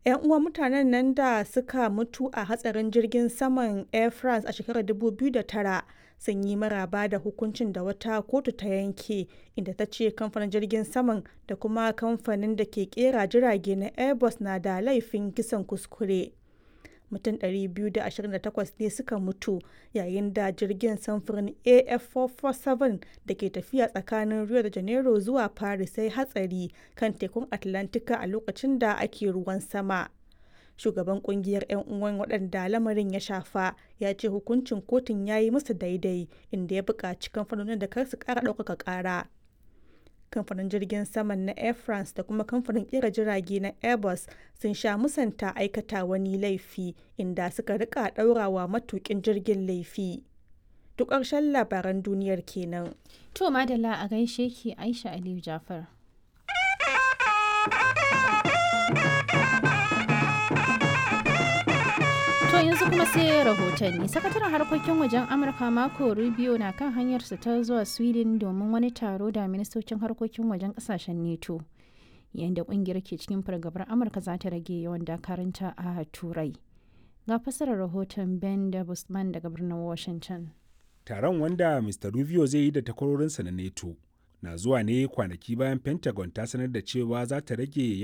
'yan uwan mutanen nan da suka mutu a hatsarin jirgin saman air france a shekarar 2009 sun yi maraba da hukuncin da wata kotu ta yanke inda ta ce kamfanin jirgin saman da kuma kamfanin da ke kera jirage na airbus na da laifin kisan kuskure mutum 228 ne suka mutu yayin da jirgin samfurin af447 da ke tafiya tsakanin rio de janeiro zuwa paris sai hatsari kan tekun atlantika a lokacin da ake ruwan sama shugaban kungiyar 'yan uwan waɗanda lamarin ya shafa ya ce hukuncin kotun ya yi musu daidai inda ya buƙaci kamfanonin da kar su ƙara ɗaukaka ƙara kamfanin jirgin saman na air france da kuma kamfanin kera jirage na airbus sun sha musanta aikata wani laifi inda suka rika ɗaurawa matukin jirgin laifi duk ƙarshen labaran duniyar kenan To madalla a gaishe ki Aisha Aliyu Jafar. To yanzu kuma sai rahotanni. Sakataren harkokin wajen Amurka Marco Rubio na kan hanyarsa ta zuwa Sweden domin wani taro da ministocin harkokin wajen kasashen NATO. Yayin da kungiyar ke cikin fargabar Amurka za ta rage yawan dakarunta a Turai. Ga fasarar rahoton Ben da Busman daga birnin Washington. Taron wanda Mr. Rubio zai yi da takwarorinsa na NATO na zuwa ne kwanaki bayan Pentagon ta sanar da cewa za ta rage